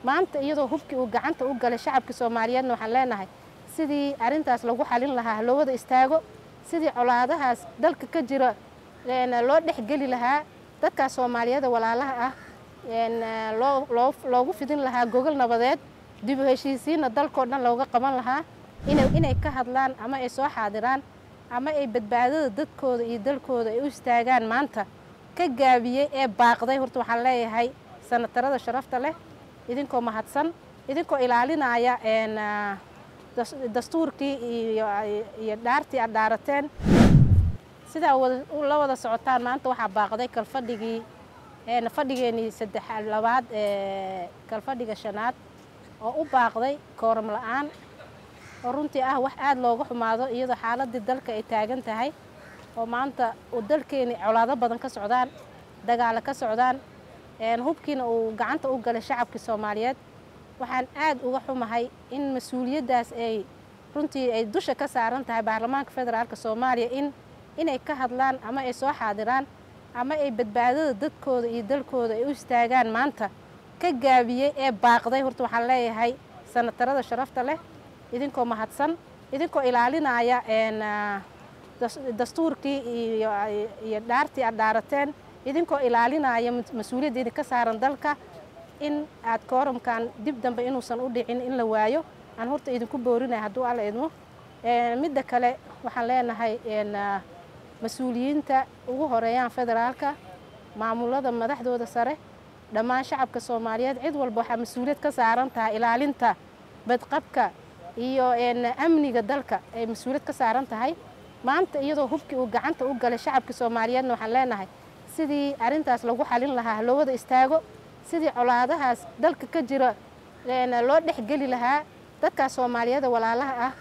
maanta iyadoo hubkii uu gacanta u galay shacabka soomaaliyeedna waxaan leenahay sidii arrintaas lagu xalin lahaa loo wada istaago sidii colaadahaas dalka ka jira loo dhexgeli lahaa dadkaas soomaaliyeeda walaalaha ah loogu fidin lahaa gogol nabadeed dib u heshiisiinna dalkoo dhan looga qaban lahaa inay ka hadlaan ama ay soo xaadiraan ama ay badbaadada dadkooda iyo dalkooda ay u istaagaan maanta ka gaabiyey ee baaqday horta waxaan leeyahay sanatarada sharafta leh idinkoo mahadsan idinkoo ilaalinaya dastuurkii iyo dhaartii aad dhaarateen sidaa la wada socotaan maanta waxaa baaqday kalfadhigii fadhigeenii saddex labaad ee kalfadhiga shanaad oo u baaqday kooram la-aan oo runtii ah wax aada looga xumaado iyadoo xaaladii dalka ay taagan tahay oo maanta uu dalkeeni colaado badan ka socdaan dagaalo ka socdaan hubkiina uu gacanta u galay shacabkii soomaaliyeed waxaan aad uga xumahay in mas-uuliyaddaas ay runtii ay dusha ka saaran tahay baarlamaanka federaalk soomaaliya in inay ka hadlaan ama ay soo xaadiraan ama ay badbaadada dadkooda iyo dalkooda ay u istaagaan maanta ka gaabiyey ee baaqday horta waxaan leeyahay sanatarada sharafta leh idinkoo mahadsan idinkoo ilaalinaya dastuurkii iyo dhaartii aad dhaarateen idinkoo ilaalinaya mas-uuliyadda idinka saaran dalka in aad kooramkan dib dambe inuusan u dhicin in la waayo aan horta idinku boorinaya hadduu alla idmo midda kale waxaan leenahay mas-uuliyiinta ugu horeeyaan federaalka maamulada madaxdooda sare dhammaan shacabka soomaaliyeed cid walba waxaa mas-uuliyad ka saaran tahay ilaalinta badqabka iyo amniga dalka ay mas-uuliyad ka saaran tahay maanta iyadoo hubkii uu gacanta u galay shacabka soomaaliyeedna waxaan leenahay sidii arrintaas lagu xalin lahaa loo wada istaago sidii colaadahaas dalka ka jira loo dhexgeli lahaa dadkaas soomaaliyeeda walaalaha ah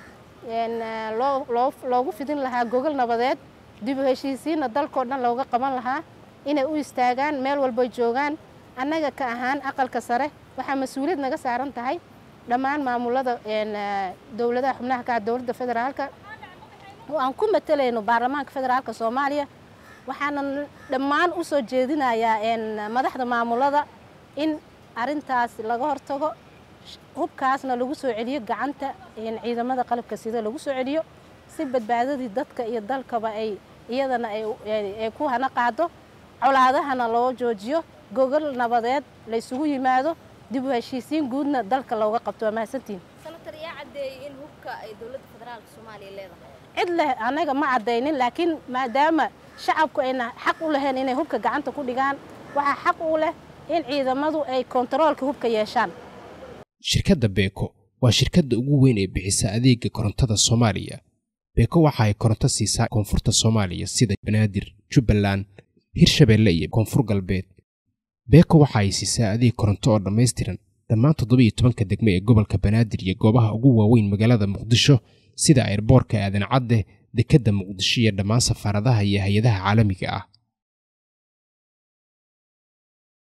loogu fidin lahaa gogol nabadeed dib u heshiisiinna dalkoo dhan looga qaban lahaa inay u istaagaan meel walbay joogaan annaga ka ahaan aqalka sare waxaa mas-uuliyad naga saaran tahay dhammaan maamulada dowladaha xubnaha ka dowladda federaalka oo aan ku matalayno baarlamaanka federaalka soomaaliya waxaanan dhammaan u soo jeedinayaa madaxda maamulada in arintaas laga hortago hubkaasna lagu soo celiyo gacanta ciidamada qalabka sida lagu soo celiyo si badbaadadii dadka iyo dalkaba ay iyadana ay ku hana qaado colaadahana loo joojiyo gogol nabadeed la ysugu yimaado dib u heshiisiin guudna dalka looga qabto waa mahadsantiin sanatar yaa caddeeyey in hubka ay dowladda federaalka soomaaliya leedahay cid leh annaga ma caddaynin laakiin maadaama shacabku ayna xaq u lahayn inay hubka gacanta ku dhigaan waxaa xaq u leh in ciidamadu ay kontaroolka hubka yeeshaan shirkadda beeko waa shirkadda ugu weyn ee bixisa adeega korontada soomaaliya beeko waxa ay koronto siisaa koonfurta soomaaliya sida banaadir jubbaland hirshabeelle iyo koonfur galbeed beeko waxa ay siisaa adeeg koronto oo dhammaystiran dhammaan toddobiyo tobanka degme ee gobolka banaadir iyo goobaha ugu waaweyn magaalada muqdisho sida airboorka aadan cadde dekedda muqdisho iyo dhammaan safaaradaha iyo hay-adaha caalamiga ah